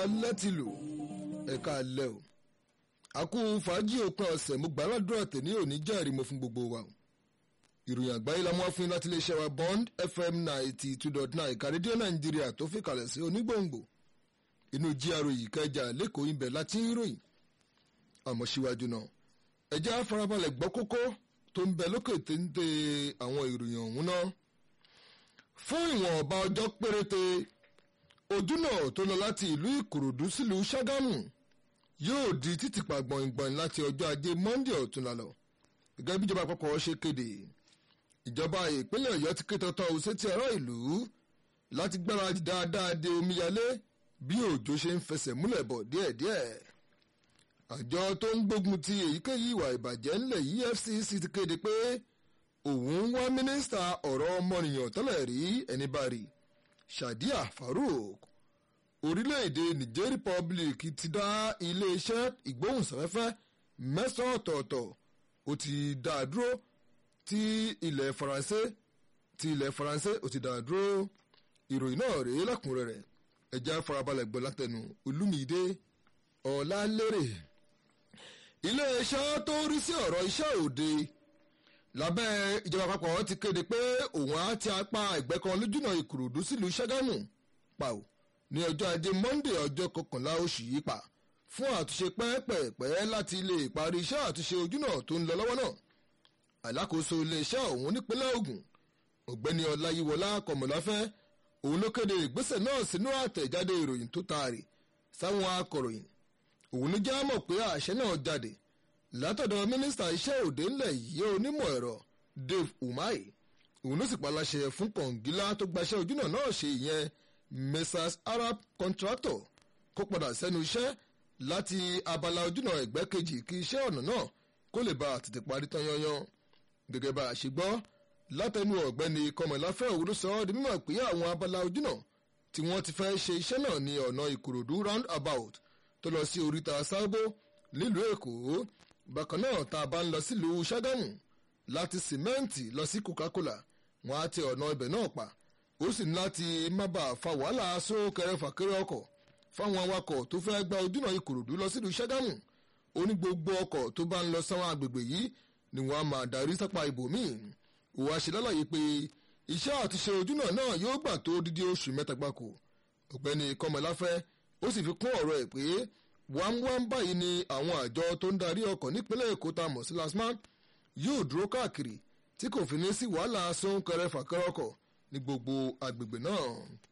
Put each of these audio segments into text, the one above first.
alẹ́ ti lò ẹ̀ka alẹ́ o àkú fàájì òpin ọ̀sẹ̀ mo gbà ládùúrà tèmi òní jẹ́rìí mo fún gbogbo wa o ìròyìn àgbáyé la mú wá fún yín láti iléeṣẹ́ wa bond fm ninety two dot nine ìka rédíò nàìjíríà tó fi kalẹ̀ sí onígbòǹgbò inú gra yìí kẹjà lẹ́kọ̀ọ́ ibẹ̀ láti ń ròyìn àmọ́ síwájú náà ẹ jẹ́ á farabalẹ̀ gbọ́ kókó tó ń bẹ lókè téńté àwọn ìròyìn ọ̀hún náà fún ìwọ̀n ọba ọjọ́ péréte ojúnà tó lọ láti ìlú ìkòròdú sílùú ṣàgámù yóò di títìpa gbọ̀ngbọ̀n láti ọjọ́ ajé monday ọ̀túnla lọ gẹ́gẹ́ bí ìjọba àpapọ̀ ṣe kéde ìjọba ìpínlẹ̀ ọ̀yọ́ ti ké tọ́tọ́ sétí ọ̀rọ̀ ìlú láti gbáradì dáadáa de omíyalé bí òjò ṣe ń fẹsẹ̀ múlẹ̀ bọ̀ díẹ̀díẹ̀ àjọ tó ń gbógun ti èyíkéyìí ìwà ìbàjẹ́ ńlẹ̀ yìí fcc ti kéde pé òun ń wá mínísítà ọ̀rọ̀ ọmọnìyàn tẹ́lẹ̀ rí ẹni bá rí shadia farouk orílẹ̀-èdè niger republic ti dá iléeṣẹ́ ìgbóhùnsáfẹ́fẹ́ mẹ́sàn-án ọ̀tọ̀ọ̀tọ̀ ó ti dá a dúró tí ilẹ̀ faransé tí ilẹ̀ faransé ó ti dá a dúró ìròyìn náà rèé lẹ́kùnrẹ́rẹ́ ẹ̀já farabalẹ̀ gbọ́ látẹnu olúmídé ọ̀làlérè iléeṣẹ́ tó ń rí sí ọ̀rọ̀ iṣẹ́ òde lábẹ́ ìjọba àpapọ̀ ti kéde pé òun á ti apá ẹgbẹ́ kan lójúnà ìkòròdú sílùú ṣàgámù pa ò ní ọjọ́ ajé monday ọjọ́ kọkànlá oṣù yìí pa fún àtúnṣe pẹ́ẹ́pẹ́ẹ́pẹ́ láti lè parí iṣẹ́ àtúnṣe ojúnà tó ń lọ lọ́wọ́ náà alákòóso iléeṣẹ́ ọ̀hún nípínlẹ̀ ogun ọ̀gbẹ́ni ọláyíwọlá kọmọláfẹ́ òun ló kéde ìgbésẹ̀ náà sínú àtẹ̀jáde ìròyìn tó taari sáwọn akọ̀ròyìn òun ló já mọ̀ pé àṣẹ náà jáde látọ̀dọ̀ mínísítà iṣẹ́ òde ńlẹ̀ yìí onímọ̀ ẹ̀rọ dave umahi òun ló sì paláṣẹ fún kọ̀ǹgílá tó gbaṣẹ́ ojúnà náà ṣe ìyẹn messrs arab contractor kó padà sẹ́nu iṣẹ́ láti abala ojúnà ẹ̀gbẹ́ kejì kí iṣẹ́ ọ̀nà náà kó lè bá àtètè parí tán yanyan gẹ́gẹ́ bá a ṣe gbọ́ látẹnu ọ̀gbẹ́ni kọmọláfẹ́ òun ló sọ ọ́ di mímọ̀ pé àwọn abala ojúnà tí wọ́n ti fẹ́ ṣe iṣẹ́ náà ní ọ̀nà ìkòròdú round about tó lọ sí oríta sábó nílùú èkó bákan náà tá a bá ń lọ sílùú ṣàgámù láti sìmẹ́ǹtì lọ sí coca-cola wọn á tẹ ọ̀nà ibẹ̀ náà pa ó sì ní láti má bàa fa wàhálà sókèrè fàkèrè ọkọ̀ fáwọn awakọ̀ tó fẹ́ gba ojúnà ìkòròdú lọ sílùú ṣàgámù ó ní gbogbo ọkọ̀ tó bá ń lọ sáwọn agbègbè yìí ni wọ́n á máa darí sápá ibòmíì òun á ṣe lálàyé pé iṣẹ́ àtúnṣe ojúnà náà yóò gbà tó dídí oṣù mẹ́ta gbáko ọ̀gbẹ́ni kọmọláfẹ́ ó sì fi kún ọ̀rọ̀ ẹ̀ pé wámwám báyìí ni àwọn àjọ tó ń darí ọkọ̀ nípínlẹ̀ èkó tá a mọ̀ sí lasma yóò dúró káàkiri tí kò fi ní sí wàhálà sóńkẹrẹ fàkẹrẹ ọkọ̀ ní gbogbo agbègbè náà.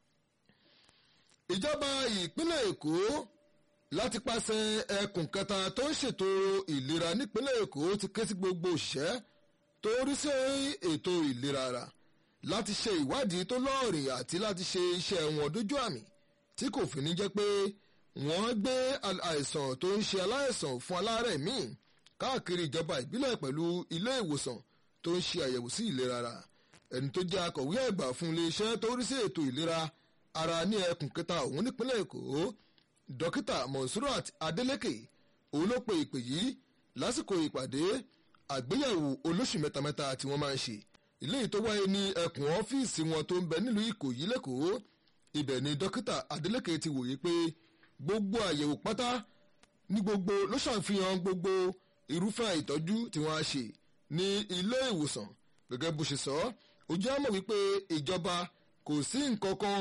ìjọba ìpínlẹ̀ èkó láti pàṣẹ ẹkùn kẹta tó ń ṣètò ìlera nípínlẹ̀ èkó ti ké sí gbogbo òṣìṣẹ́ tó rí sí ètò ìlera ara láti ṣe ìwádìí tó lọ́ọ̀rìn àti láti ṣe iṣẹ́ wọn dójú àmì tí kò fi ní jẹ́ pé wọ́n gbé àìsàn tó ń ṣe aláìsàn fún aláàárẹ̀ míì káàkiri ìjọba ìbílẹ̀ pẹ̀lú ilé ìwòsàn tó ń ṣe àyẹ̀wò sí ìlera ara ẹni tó jẹ́ akọ̀wé àgbà fún iléeṣẹ́ tó rí sí ètò ìlera ara ní ẹkùn kẹta òun nípínlẹ̀ èkó dókítà monsurat adeleke òun ló pe ìpè yìí lásìkò ìpàdé àgbéyẹ̀wò olóṣù mẹ́tamẹ́ta tí wọ́n máa ń ṣe ilé tó wáyé ní ẹkùn ọ́fíìsì wọn tó ń bẹ nílùú ìkòyí lẹ́kọ̀ọ́ ibẹ̀ ni dókítà adeleke ti wòye pé gbogbo àyẹ̀wò pátá ní gbogbo ló ṣàfihàn gbogbo irúfẹ́ ìtọ́jú tí wọ́n á ṣe ní ilé ìwòsàn gẹ́gẹ́ bó ṣe sọ ó jẹ́ àmọ̀ wípé ìjọba kò sí nǹkan kan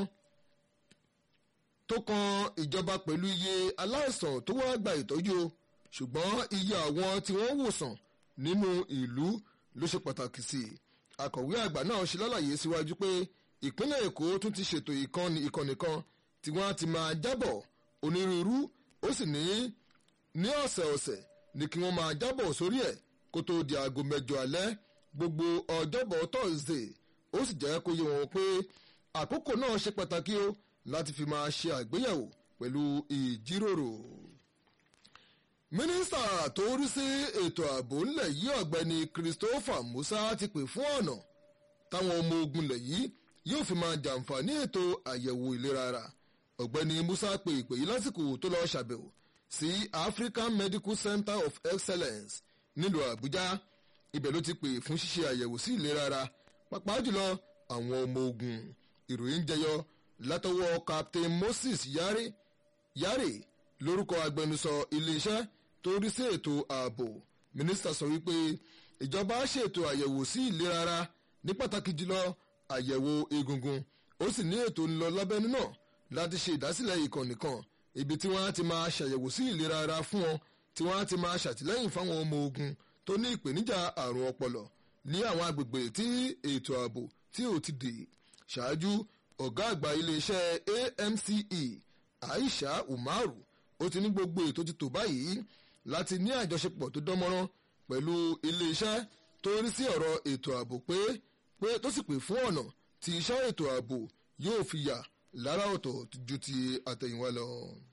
tó kan ìjọba pẹ̀lú iye aláìsàn tó wá gba ìtọ́jú ṣùgbọ́n iye àwọn tí wọ́n wòsàn nínú ìlú ló ṣe pàtàkì sí i akọ̀wé àgbà náà ṣe lálàyé síwájú pé ìpínlẹ̀ èkó tún ti ṣètò ìkànnì ìkànnì kan tí wọ́n á ti máa jábọ̀ onírúurú ó sì ní ní ọ̀sẹ̀ ọ̀sẹ̀ ni kí wọ́n máa jábọ̀ sórí ẹ̀ kó tó di aago mẹ́jọ alẹ́ gbogbo ọjọ́bọ̀ thursday ó sì jẹ́ kó yé wọn pé àkókò náà ṣe pàtàkì o láti fi máa ṣe àgbéyẹ̀wò pẹ̀lú ìjíròrò. mínísítà tó rí sí ètò ààbò ńlẹ̀ yìí ọ̀gbẹ́ni christopher musa ti pè fún ọ̀nà táwọn ọmọ ogun lẹ̀ yìí yóò fi máa jàǹfààní ètò àyẹ̀wò ìlera ara ọ̀gbẹ́ni musa pe ìpè yìí lásìkò tó lọ́ọ́ ṣàbẹ̀wò sí african medical center of excellence nílùú àbújá ibẹ̀ ló ti pè fún ṣíṣe àyẹ̀wò sí ìlera ara pàápàá jùlọ àwọn ọmọ ogun ìròyìn jẹyọ látọwọ́ captain moses yari yari lórúkọ agbẹnusọ iléeṣẹ́ tó rí sí ètò ààbò mínísítà sọ wípé ìjọba ṣètò àyẹ̀wò sí ìlera ara ní pàtàkì jùlọ àyẹ̀wò egungun ó sì ní ètò ńlọ lábẹ́nú náà láti ṣe ìdásílẹ̀ ìkànnì kan ibi tí wọ́n á ti máa ṣàyẹ̀wò sí ìlera ara fún wọn tí wọ́n á ti máa ṣàtìlẹ́yìn fáwọn ọmọ ogun tó ní ìpèníjà àrùn ọpọlọ ní àwọn agbègbè tí ètò ààbò tí ò ti dè ṣáájú ọ̀gá àgbà iléeṣẹ́ AMCE Aisha Umaru ó ti ní gbogbo ètò ti tò báyìí láti ní àjọṣepọ̀ tó dánmọ́rán pẹ̀lú iléeṣẹ́ tó rí sí ọ̀rọ̀ ètò ààbò pé pé tó sì pè fún ọ̀nà tí iṣẹ́ ètò ààbò yóò fi yà lára ọ̀tọ̀ ju ti àtẹ̀yìnwá lọ.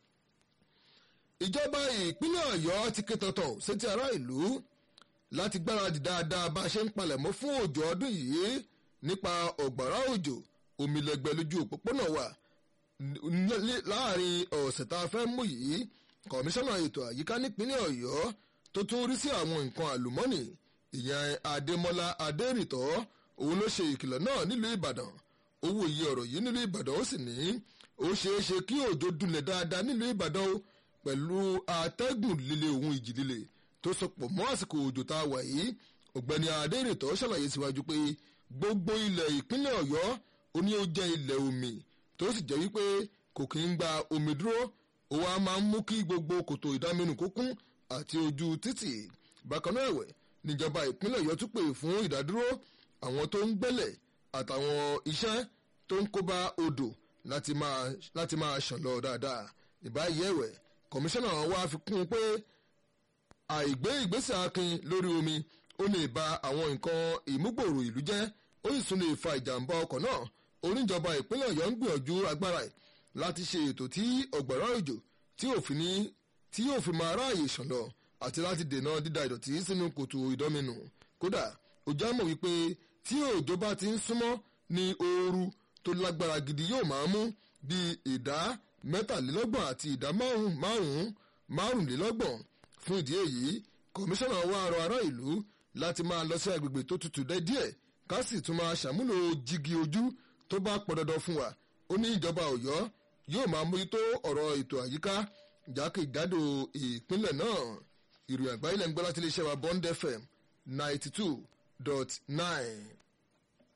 ìjọba ìpínlẹ̀ ọ̀yọ́ ti ké tọ̀tọ̀ sétí ará ìlú láti gbáradì dáadáa bá a ṣe ń palẹ̀mọ́ fún òjò ọdún yìí nípa ọ̀gbàrá òjò omilẹ̀gbẹ́ lójú òpópónà wa láàrin ọ̀sẹ̀ tá a fẹ́ mú yìí kọmíṣánná ètò àyíká nípínlẹ̀ ọ̀yọ́ tó tún rí sí àwọn nǹkan àlùmọ́nì ìyẹn adémọlá adérìtọ́ òun ló ṣe ìkìlọ̀ náà nílùú ìbàdàn owó iye ọ̀rọ̀ yìí nílùú ìbàdàn ó sì ní ó ṣeé ṣe kí òjò dunlẹ̀ dáadáa nílùú ìbàdàn ó pẹ̀lú atẹ́gùn líle òun ìjì líle tó sopọ̀ mọ́ àsìkò òjò tá a wà yìí ọ̀gbẹ́ni adérìtọ́ ṣàlàyé síwájú pé gbogbo ilẹ̀ ìpínlẹ̀ ọ̀yọ́ ó ní ó jẹ́ ilẹ̀ omi tó sì jẹ́ wípé kò kí ń gba omi dúró ó wá máa ń mú kí gbogbo kòtò ìdáminù kó kún àti ojú títì bákan náà ẹ̀wẹ̀ níjọba ìpínlẹ̀ ọ̀yọ́ tún pè fún ìdádúró àwọn tó ń gbẹ́lẹ̀ àtàwọn iṣẹ́ tó ń kóbá odò láti máa láti máa ṣàn lọ dáadáa ìbáyìí ẹ̀wẹ̀ kọmíṣánná wa fi kún un pé àìgbé ìgbésẹ̀ akin lórí omi ó lè ba àwọn nǹkan ìmúgbòòrò ìlú jẹ́ ó sì tún lè fa ìjàmbá ọkọ̀ náà oníjọba ìpínlẹ̀ ọ̀yọ́ ń gbìyànjú agbára ẹ̀ láti ṣe ètò tí ọ̀gbàrá òjò tí òfin ní tí yóò fi máa ráàyè ṣàn lọ àti láti dènà dídà ìdọ̀tí sínú kòtò ìdọ́minù kódà òjò àmọ̀ wípé tí òjò bá ti ń súnmọ́ ní ooru tó lágbára gidi yóò máa mú bí ìdá mẹ́tàlélọ́gbọ̀n àti ìdá márùn-ún márùnlélọ́gbọ̀n fún ìdí èyí kọmíṣánná wa rọ ará ìlú láti máa lọ sí agbègbè tó tutù dẹ́ díẹ̀ ká sì tún máa ṣàmúlò jígi ojú tó bá pọn dandan fún wa ó ní ìjọba ọ̀yọ́ yóò máa mójútó ọ̀rọ̀ ètò àyíká jákèjádò ìpínlẹ̀ náà ìròyìn àgbáyé lẹ́nu gbọ́ láti iléeṣẹ́ wa Bond FM ninety two dot nine.